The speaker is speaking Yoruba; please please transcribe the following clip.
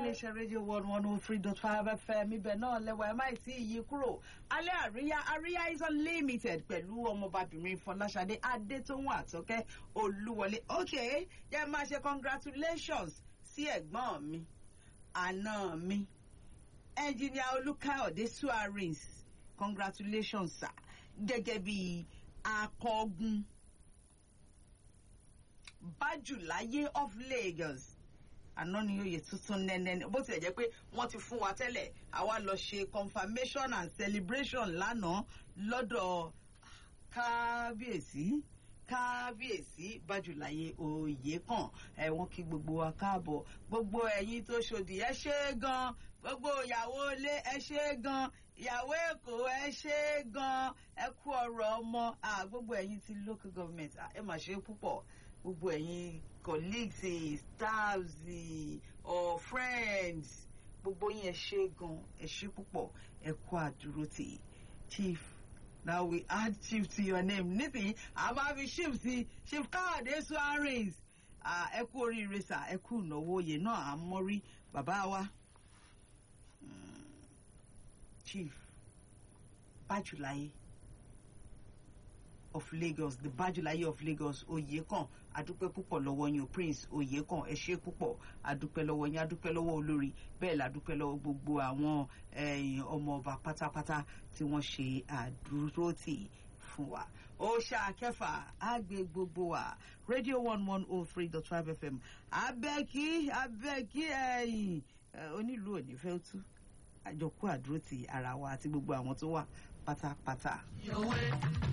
iléeṣẹ́ rédíò one one oh three dot five fm ibẹ̀ náà lẹ́wọ̀ ẹ̀ máì tí ì yí kúrò alẹ́ àríyá àríyá is unlimited pẹ̀lú ọmọbabìnrin fọláṣadé adétòhun àtọ́kẹ́ olúwọlé ok jẹ́ máa ṣe congratulations sí ẹ̀gbọ́n mi àná mi ẹnjìníà olùkáyọ̀dé suarez congratulations sir gẹ́gẹ́ bí akọgun bájùláyé of lagos àná ni oyè tuntun nẹ́nẹ́ bó tilẹ̀ jẹ́ pé wọ́n ti fún wa tẹ́lẹ̀ àwa lọ ṣe confirmation and celebration lánàá lọ́dọ̀ kábíyèsí kábíyèsí bájùláyé oyè kan ẹ wọ́n kí gbogbo wa káàbọ̀ gbogbo ẹ̀yin tó ṣòdì ẹ ṣe é gan gbogbo ìyàwó ilé ẹ ṣe é gan ìyàwó èkó ẹ ṣe é gan ẹ kú ọ̀rọ̀ ọmọ gbogbo ẹ̀yin ti local government ẹ mà ṣe é púpọ̀ gbogbo ẹ̀yin colleagues staffs or friends gbogbo yín ẹ ṣe gan ẹ ṣe púpọ̀ ẹ kú àdúró tì chief now we add chief to your name nísìnyí a máa fi chief sí chief káàdé suarez ẹ kú oríire sà ẹ kú ìnáwó oyè náà à ń mọ́rí bàbá wa chief bájúláyé of lagos the bájúláyé of lagos oyèkàn adúpẹ́ púpọ̀ lọ́wọ́ yín o prince oyèkàn ẹ ṣé púpọ̀ adúpẹ́ lọ́wọ́ yín adúpẹ́ lọ́wọ́ olórí bẹ́ẹ̀ la dúpẹ́ lọ́wọ́ gbogbo àwọn ọmọ ọba pátápátá tí wọ́n ṣe àdúrótì fún wa ó ṣàkẹfà àgbè gbogbo wa radio one one oh three dot five fm abẹ́kí abẹ́kí ẹ̀yìn onílù òní fẹ́ tú àjọkú àdúrótì ara wa àti gbogbo àwọn tó wà pátápátá.